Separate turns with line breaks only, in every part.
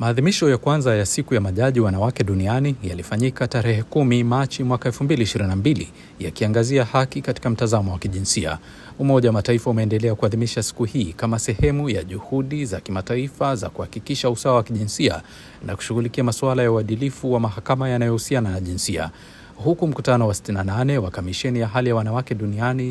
Maadhimisho ya kwanza ya siku ya majaji wanawake duniani yalifanyika tarehe kumi Machi mwaka 2022 yakiangazia haki katika mtazamo wa kijinsia. Umoja wa Mataifa umeendelea kuadhimisha siku hii kama sehemu ya juhudi za kimataifa za kuhakikisha usawa wa kijinsia na kushughulikia masuala ya uadilifu wa mahakama yanayohusiana na jinsia huku mkutano wa 68 wa kamisheni ya hali ya wanawake duniani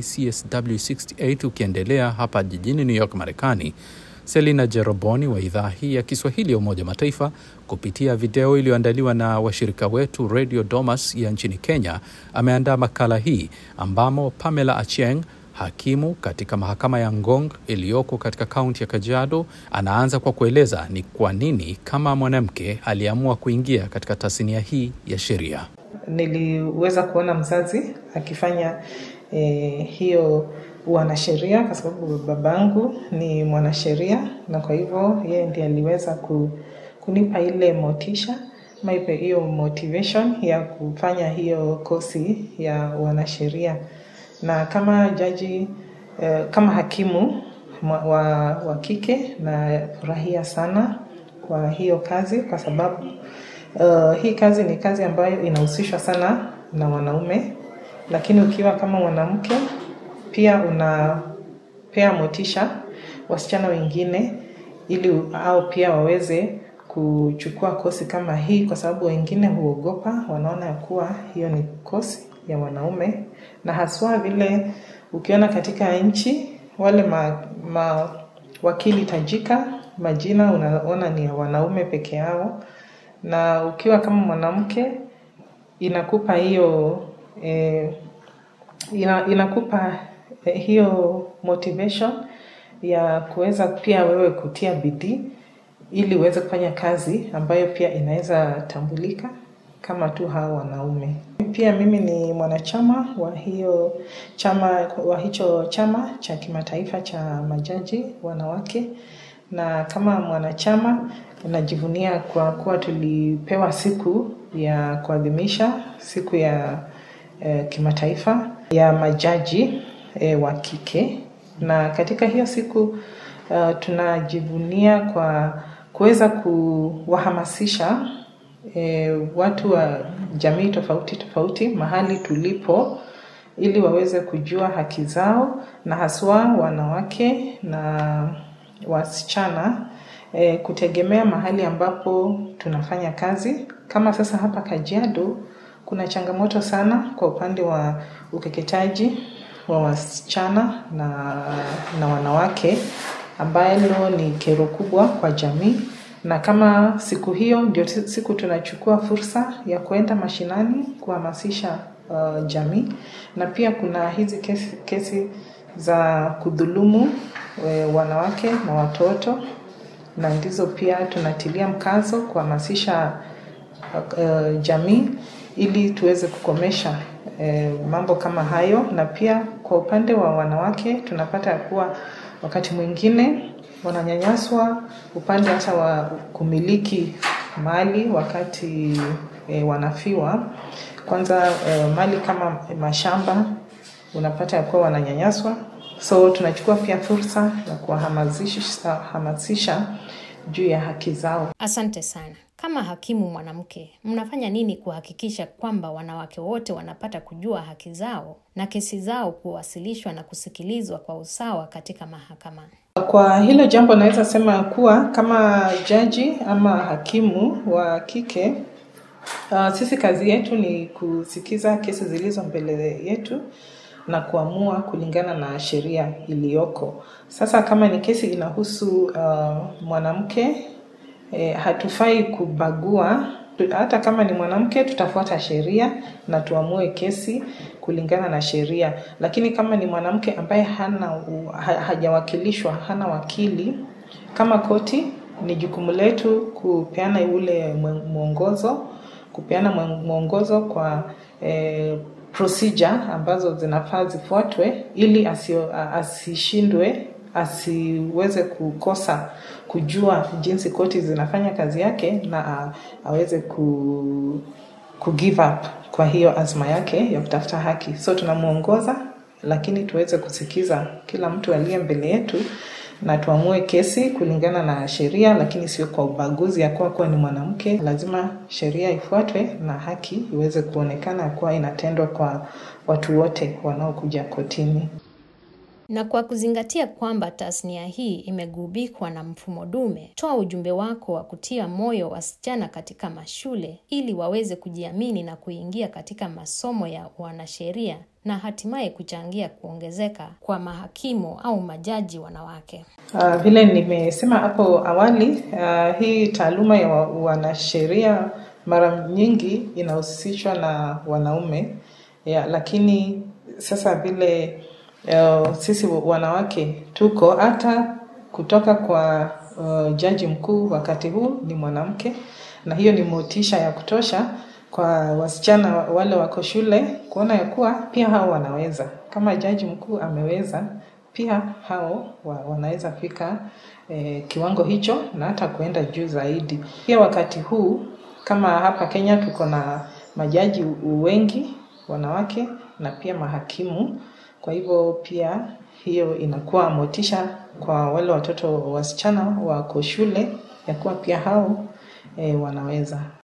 CSW68 ukiendelea hapa jijini New York, Marekani. Selina Jeroboni wa idhaa hii ya Kiswahili ya Umoja wa Mataifa kupitia video iliyoandaliwa na washirika wetu Radio Domas ya nchini Kenya ameandaa makala hii ambamo Pamela Achieng hakimu katika mahakama ya Ngong iliyoko katika kaunti ya Kajiado anaanza kwa kueleza ni kwa nini kama mwanamke aliamua kuingia katika tasnia hii ya sheria.
Niliweza kuona mzazi akifanya eh, hiyo wanasheria kwa sababu babangu ni mwanasheria, na kwa hivyo yeye ndiye aliweza ku, kunipa ile motisha maipe hiyo motivation ya kufanya hiyo kosi ya wanasheria, na kama jaji eh, kama hakimu wa, wa kike nafurahia sana kwa hiyo kazi kwa sababu uh, hii kazi ni kazi ambayo inahusishwa sana na wanaume, lakini ukiwa kama mwanamke pia unapea motisha wasichana wengine ili au pia waweze kuchukua kosi kama hii, kwa sababu wengine huogopa, wanaona ya kuwa hiyo ni kosi ya wanaume, na haswa vile ukiona katika nchi wale ma, ma wakili tajika majina unaona ni ya wanaume peke yao, na ukiwa kama mwanamke inakupa hiyo eh, ina, inakupa eh, hiyo motivation ya kuweza pia wewe kutia bidii ili uweze kufanya kazi ambayo pia inaweza tambulika kama tu hao wanaume. Pia mimi ni mwanachama wa hiyo chama wa hicho chama cha kimataifa cha majaji wanawake, na kama mwanachama najivunia kwa kuwa tulipewa siku ya kuadhimisha siku ya eh, kimataifa ya majaji eh, wa kike, na katika hiyo siku uh, tunajivunia kwa kuweza kuwahamasisha e, watu wa jamii tofauti tofauti mahali tulipo ili waweze kujua haki zao na haswa wanawake na wasichana e, kutegemea mahali ambapo tunafanya kazi. Kama sasa hapa Kajiado kuna changamoto sana kwa upande wa ukeketaji wa wasichana na, na wanawake ambalo ni kero kubwa kwa jamii na kama siku hiyo ndio siku tunachukua fursa ya kwenda mashinani kuhamasisha uh, jamii, na pia kuna hizi kesi, kesi za kudhulumu we, wanawake na watoto, na ndizo pia tunatilia mkazo kuhamasisha uh, jamii ili tuweze kukomesha uh, mambo kama hayo, na pia kwa upande wa wanawake tunapata ya kuwa wakati mwingine wananyanyaswa upande hata wa kumiliki mali wakati e, wanafiwa. Kwanza e, mali kama mashamba unapata ya kuwa wananyanyaswa, so tunachukua pia fursa ya kuwahamasisha juu ya haki zao.
Asante sana. Kama hakimu mwanamke, mnafanya nini kuhakikisha kwamba wanawake wote wanapata kujua haki zao na kesi zao kuwasilishwa na kusikilizwa kwa usawa katika mahakama?
Kwa hilo jambo naweza sema kuwa kama jaji ama hakimu wa kike uh, sisi kazi yetu ni kusikiza kesi zilizo mbele yetu na kuamua kulingana na sheria iliyoko. Sasa kama ni kesi inahusu uh, mwanamke eh, hatufai kubagua. Hata kama ni mwanamke, tutafuata sheria na tuamue kesi kulingana na sheria. Lakini kama ni mwanamke ambaye hana ha, hajawakilishwa, hana wakili, kama koti, ni jukumu letu kupeana ule mwongozo, kupeana mwongozo kwa eh, procedure ambazo zinafaa zifuatwe ili asio, asishindwe asiweze kukosa kujua jinsi koti zinafanya kazi yake na aweze ku, ku give up kwa hiyo azma yake ya kutafuta haki. So tunamwongoza, lakini tuweze kusikiza kila mtu aliye mbele yetu na tuamue kesi kulingana na sheria, lakini sio kwa ubaguzi ya kuwa kuwa ni mwanamke. Lazima sheria ifuatwe na haki iweze kuonekana kuwa inatendwa kwa watu wote wanaokuja kotini.
Na kwa kuzingatia kwamba tasnia hii imegubikwa na mfumo dume, toa ujumbe wako wa kutia moyo wasichana katika mashule ili waweze kujiamini na kuingia katika masomo ya wanasheria na hatimaye kuchangia kuongezeka kwa mahakimu au majaji wanawake.
Uh, vile nimesema hapo awali, uh, hii taaluma ya wanasheria mara nyingi inahusishwa na wanaume ya, lakini sasa vile uh, sisi wanawake tuko hata kutoka kwa uh, jaji mkuu wakati huu ni mwanamke, na hiyo ni motisha ya kutosha kwa wasichana wale wako shule kuona ya kuwa pia hao wanaweza. Kama jaji mkuu ameweza, pia hao wa, wanaweza fika eh, kiwango hicho na hata kuenda juu zaidi. Pia wakati huu kama hapa Kenya tuko na majaji wengi wanawake na pia mahakimu. Kwa hivyo pia hiyo inakuwa motisha kwa wale watoto wasichana wako shule ya kuwa pia hao e, wanaweza.